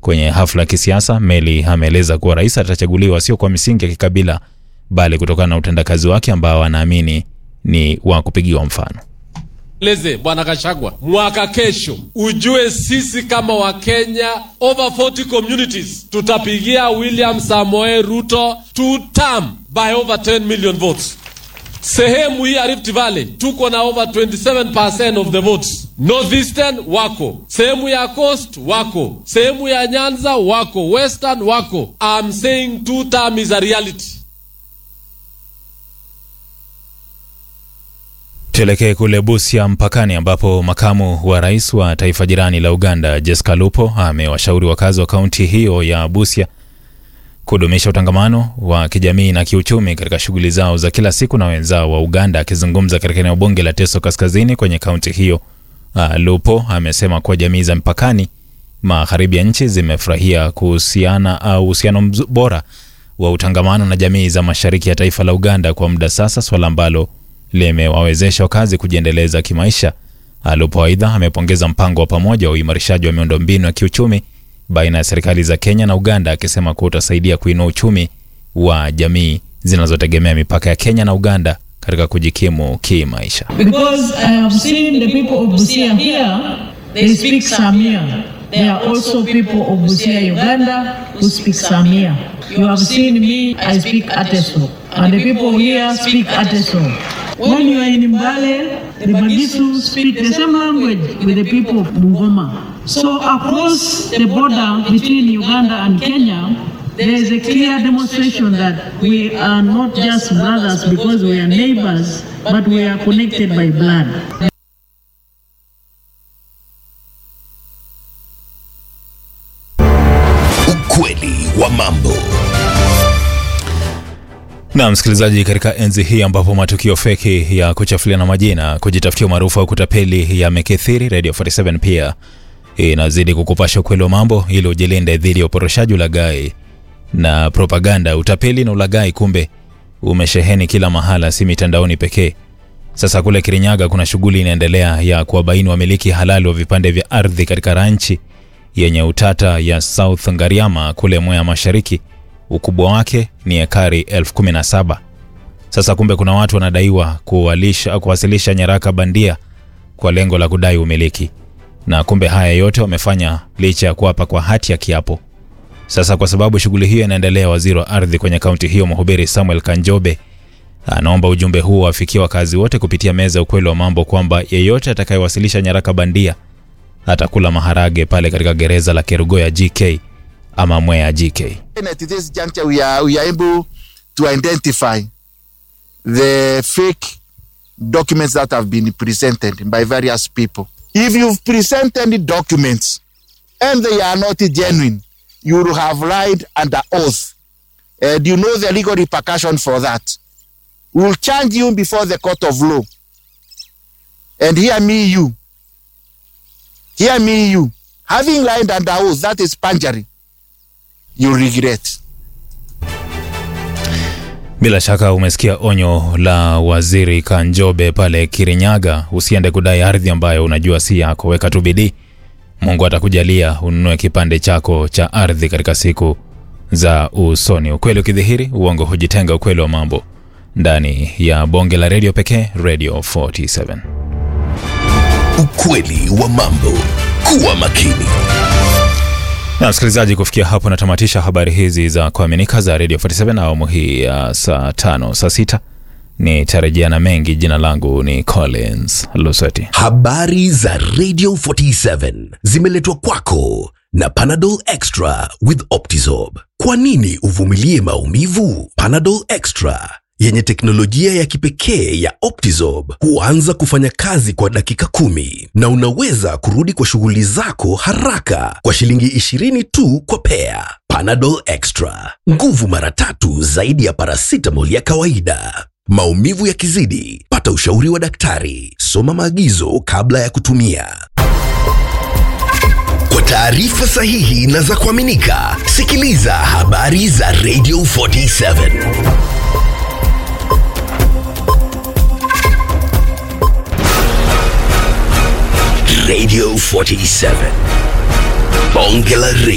Kwenye hafla ya kisiasa, Meli ameeleza kuwa rais atachaguliwa sio kwa misingi ya kikabila, bali kutokana na utendakazi wake ambao anaamini ni wa kupigiwa mfano. Leze Bwana Kashagwa, mwaka kesho ujue sisi kama Wakenya over 40 communities tutapigia William Samoei Ruto two term by over 10 million votes. Sehemu hii ya Rift Valley tuko na over 27% of the votes. Northeastern wako, sehemu ya Coast wako, sehemu ya Nyanza wako, Western wako. I'm saying two term is a reality. Tuelekee kule Busia mpakani, ambapo makamu wa rais wa taifa jirani la Uganda Jessica Lupo amewashauri wakazi wa kaunti hiyo ya Busia kudumisha utangamano wa kijamii na kiuchumi katika shughuli zao za kila siku na wenzao wa Uganda. Akizungumza katika eneo bunge la Teso Kaskazini kwenye kaunti hiyo, uh, Lupo amesema kuwa jamii za mpakani magharibi ya nchi zimefurahia kuhusiana au uhusiano bora wa utangamano na jamii za mashariki ya taifa la Uganda kwa muda sasa, swala ambalo limewawezesha wakazi kujiendeleza kimaisha. Lupo aidha amepongeza mpango wa pamoja wa uimarishaji wa miundombinu ya kiuchumi baina ya serikali za Kenya na Uganda, akisema kuwa utasaidia kuinua uchumi wa jamii zinazotegemea mipaka ya Kenya na Uganda katika kujikimu kimaisha. Because I have seen the people of Busia here, they speak Samia. There are also people of Busia, Uganda, who speak Samia. You have seen me, I speak Ateso. And the people here speak Ateso. When you are in Mbale, the Bagisu speak the same language with the people of Bungoma. So across the border between Uganda and Kenya, there is a clear demonstration that we are not just brothers because we are neighbors, but we are connected by blood. Ukweli wa mambo. Na msikilizaji, katika enzi hii ambapo matukio feki ya kuchafuliana majina, kujitafutia umaarufu au kutapeli yamekithiri, Radio 47 pia inazidi kukupasha ukweli wa mambo ili ujilinde dhidi ya uporoshaji, ulaghai na propaganda. Utapeli na ulaghai kumbe umesheheni kila mahala, si mitandaoni pekee. Sasa kule Kirinyaga kuna shughuli inaendelea ya kuwabaini wamiliki halali wa vipande vya ardhi katika ranchi yenye utata ya South Ngariama kule Mwea Mashariki. Ukubwa wake ni ekari elfu kumi na saba. Sasa kumbe kuna watu wanadaiwa kuwalisha, kuwasilisha nyaraka bandia kwa lengo la kudai umiliki, na kumbe haya yote wamefanya licha ya kuapa kwa hati ya kiapo. Sasa kwa sababu shughuli hiyo inaendelea, waziri wa ardhi kwenye kaunti hiyo mhubiri Samuel Kanjobe anaomba ujumbe huo wafikie wakazi wote kupitia meza ukweli wa mambo kwamba yeyote atakayewasilisha nyaraka bandia atakula maharage pale katika gereza la Kerugoya GK ama Mwea GK. At this juncture, we are, we are able to identify the fake documents that have been presented by various people. If you've presented documents and they are not genuine, you will have lied under oath. And you know the legal repercussion for that. We will charge you before the court of law. And hear me, you. Hear me, you. Having lied under oath, that is perjury. You regret. Bila shaka umesikia onyo la waziri Kanjobe pale Kirinyaga, usiende kudai ardhi ambayo unajua si yako. Weka tu bidii, Mungu atakujalia ununue kipande chako cha ardhi katika siku za usoni. Ukweli ukidhihiri, uongo hujitenga. Ukweli wa mambo ndani ya bonge la redio pekee, Radio 47. Ukweli wa mambo. Kuwa makini. Na msikilizaji, kufikia hapo natamatisha habari hizi za kuaminika za Radio 47 awamu hii ya saa tano saa sita nitarejea na mengi. Jina langu ni Collins Lusweti. Habari za Radio 47 zimeletwa kwako na Panadol Extra with Optizorb. Kwa nini uvumilie maumivu? Panadol Extra yenye teknolojia ya kipekee ya Optizorb huanza kufanya kazi kwa dakika kumi na unaweza kurudi kwa shughuli zako haraka kwa shilingi 20 tu kwa pea. Panadol Extra, nguvu mara tatu zaidi ya paracetamol ya kawaida. Maumivu yakizidi, pata ushauri wa daktari. Soma maagizo kabla ya kutumia. Kwa taarifa sahihi na za kuaminika, sikiliza habari za Radio 47. Radio 47. Bonge la